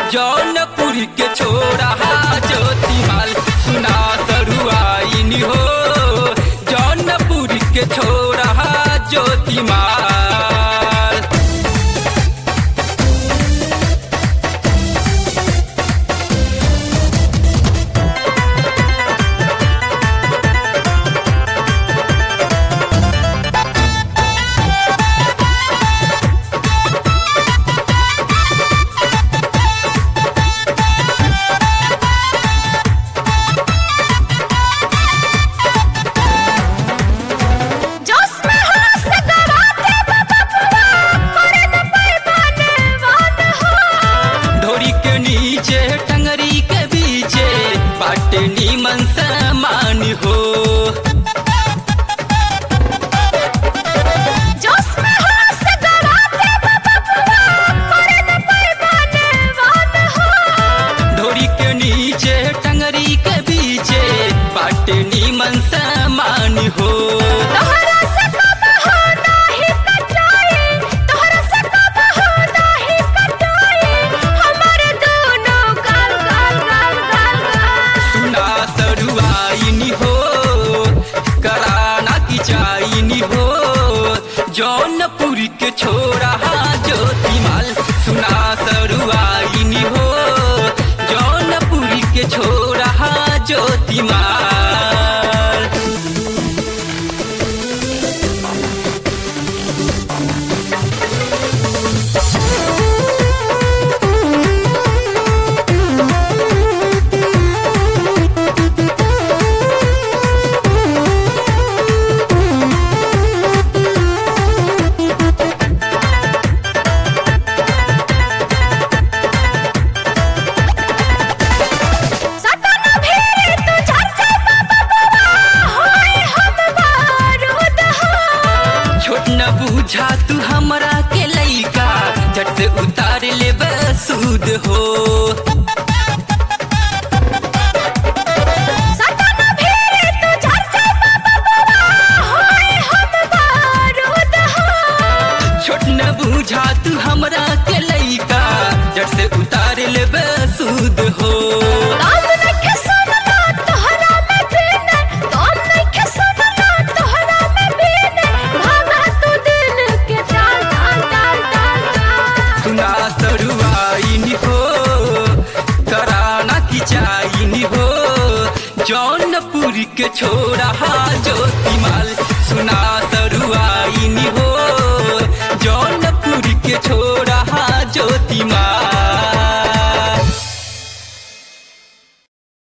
जौनपुर के छोरा ज्योतिमाल सुना सरुआइन हो जौनपुर के छोरा ज्योतिमाल जोश में हास गवाते बाबा बुआ करे न पैमाने वान हो ढोरी के नीचे टंगरी के बीचे बाटे नीमन समान हो जोश में हास गवाते बाबा बुआ करे न पैमाने वान हो ढोरी के नीचे टंगरी के बीचे बाटे नीमन समान हो तोहरा से कब हो नाही कटाई तोहरा से कब हो नाही कटाई हमारे दोनों गाल गाल गाल गाल गाल सुना सरुआइनी हो कराना की चाइनी हो जौनपुर के छोरा ज्योतिमाल सुना सरुआइनी हो जौनपुर के छोरा ज्योतिमाल सतन भेरे तू झर जा बाबा बुआ होए हम बारूद हो छोट न बूझा तू हमरा के लइका झट से उतार ले सूद हो सतन भेरे तू झर जा बाबा बुआ होए हम बारूद हो छोट न बूझा तू हमरा के लइका झट से उतार ले सूद हो काम नइखे सुनला तोहरा में बिन काम नइखे सुनला तोहरा में बिन भागा तू दिल के डाल डाल डाल डाल डाल सुना सरुआइनी हो कराना की चाइनी हो जौनपुर के छोरा ज्योतिमाल सुना सरुआइनी हो जौनपुर के छोरा ज्योतिमाल